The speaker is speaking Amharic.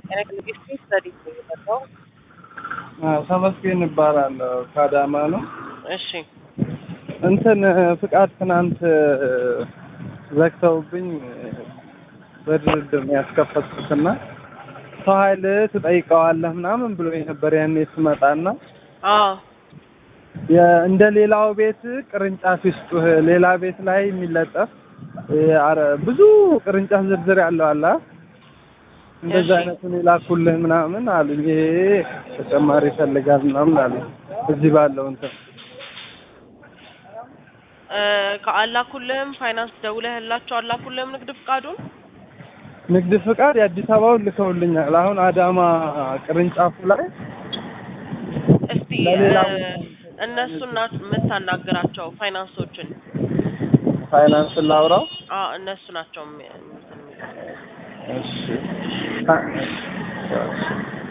ኤሌክትሪክ ስተዲ የመጣው ተመስገን እባላለሁ ከአዳማ ነው። እሺ እንትን ፍቃድ ትናንት ዘግተውብኝ በድርድር ነው ያስከፈትኩትና ሰው ኃይል ትጠይቀዋለህ ምናምን ብሎ ነበር ያኔ ስመጣና አዎ የ- እንደ ሌላው ቤት ቅርንጫፍ ይስጡህ ሌላ ቤት ላይ የሚለጠፍ የ- አረ- ብዙ ቅርንጫፍ ዝርዝር ያለው አለ አ? እንደዛ እሺ። አይነቱን የላኩልህ ምናምን አሉኝ። ይሄ ተጨማሪ ይፈልጋል ምናምን አሉኝ። እዚህ ባለው እንትን እ ከአላኩልህም ፋይናንስ ደውለህላቸው አላኩልህም ንግድ ፍቃዱን ንግድ ፍቃድ የአዲስ አበባውን ልከውልኛል። አሁን አዳማ ቅርንጫፉ ላይ እስቲ ለሌላ እ እነሱን ናት የምታናግራቸው ፋይናንሶችን ፋይናንስ ላውራው። አ እነሱ ናቸው የሚ- እንትን የሚሉት። እሺ